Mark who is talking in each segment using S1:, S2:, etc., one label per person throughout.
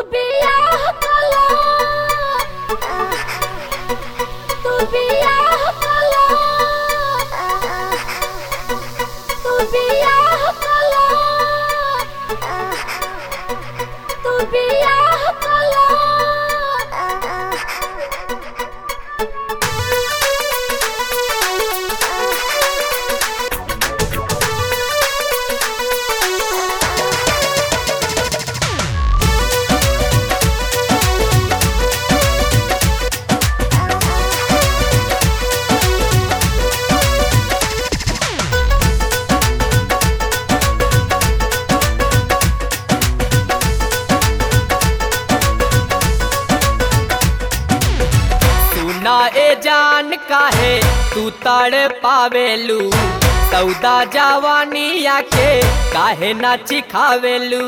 S1: बियाह कला तू बियाह कला तू बियाह कला तू बियाह कला
S2: सुना ए जान काहे तू तड़ पावेलू सौदा जवानिया के काहे ना चिखावेलू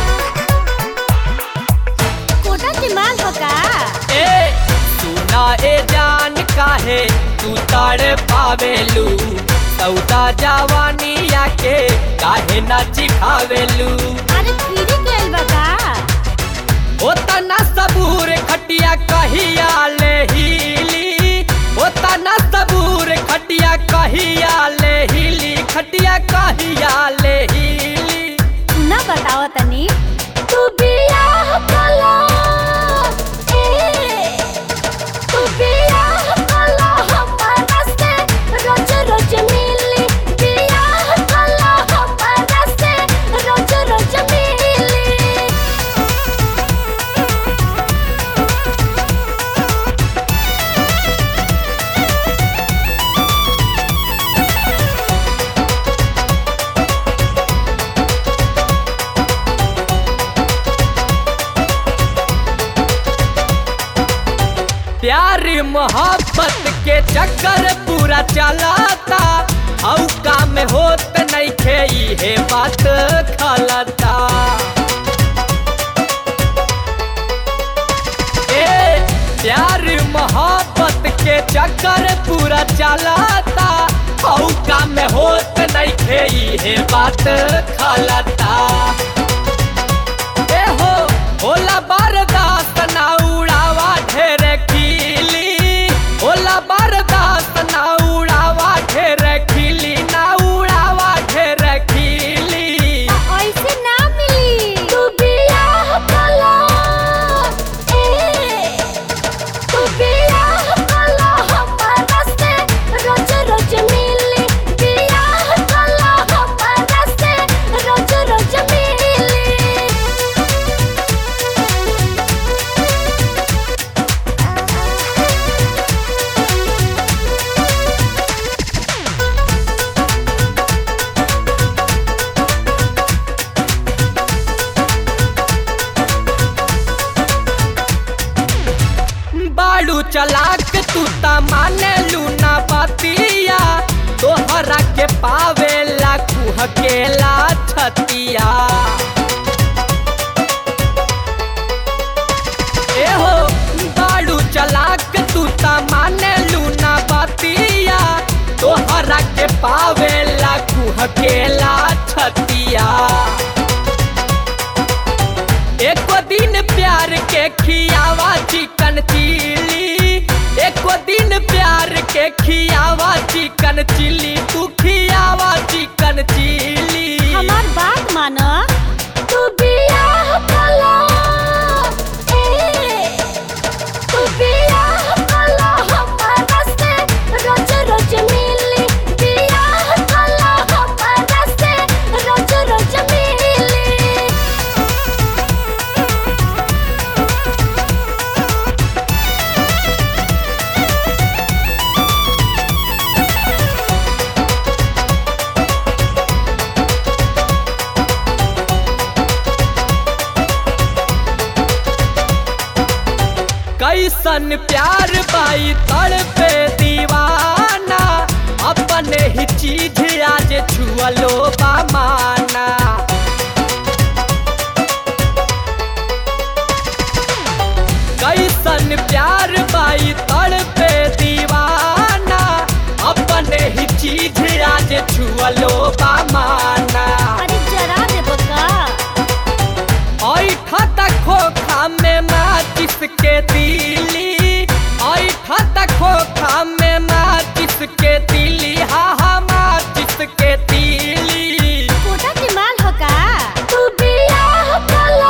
S1: कोटा दिमाग हो का
S2: ए सुना ए जान काहे तू तड़ पावेलू सौदा जवानिया के काहे ना चिखावेलू
S1: अरे फिरी गइल बा का
S2: ओतना सबूर खटिया कहिया ले हिली ओतना सबूर खटिया कहिया ले हिली खटिया कहिया ले हिली
S1: ना बताओ तनी तू बियाह कला ए तू बियाह कला हमारा से रोज रोज मिली बियाह कला हमारा से रोज रोज मिली
S2: प्यार मोहब्बत के चक्कर पूरा चलाता औ काम होत नहीं खे इहे बात खलता ए प्यार मोहब्बत के चक्कर पूरा चलाता औ काम होत नहीं खे इहे बात खलता ए हो होला बर्दाश्त ना उड़ावा ढेर खिली होला बर्दाश्त ना उड़ावा ढेर खिली ना उड़ावा ढेर खिली
S1: ऐसे ना मिली तू बियाह कला ए तू बियाह कला हमारा से रोज रोज मिली बियाह कला हमारा से रोज रोज मिली
S2: बाड़ू चलाक तू ता माने लूना बतिया तोहरा के पावेला कुहकेला छतिया ए हो बाड़ू चलाक तू ता माने लूना बतिया तोहरा के पावेला कुहकेला छतिया एको दिन प्यार के खियावा चिकन चिली एको दिन प्यार के खियावा चिकन चिली तू खियावा चिकन चिली
S1: हमार बात मानो तू बियाह कला ए तू बियाह कला हमारा से रोज रोज मिली बियाह कला हमारा से रोज रोज मिली
S2: कैसन प्यार बाई तड़ पे दीवाना अपने ही चीज आज छुअलो बामाना कैसन प्यार बाई तड़ पे दीवाना अपने ही चीज आज छुअलो बामाना
S1: अरे जरा दे बका
S2: ऐठा खोखा के तीली ऐठा तक खोखा में माचिस के तीली हा हा माचिस के तीली
S1: कोटा की माल हो का तू बियाह कलो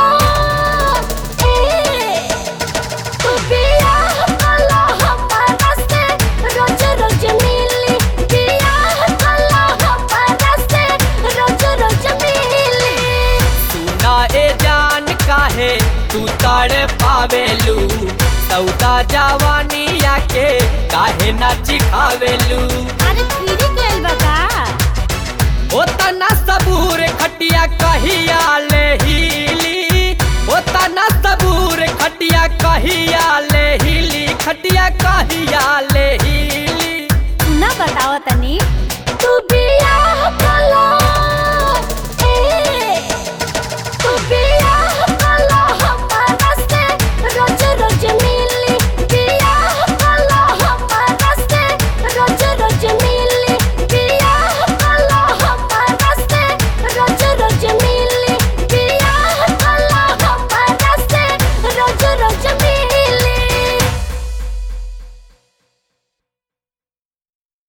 S1: ए तू बियाह कलो हमारा से रोज रोज मिली बियाह कलो हमारा से रोज रोज मिली
S2: सुना ए जान काहे तू ताड़ पावेलू सौदा जवानिया के काहे ना चिखावेलू
S1: अरे फिरी गइल बा का
S2: ओ तना सबूर खटिया कहिया ले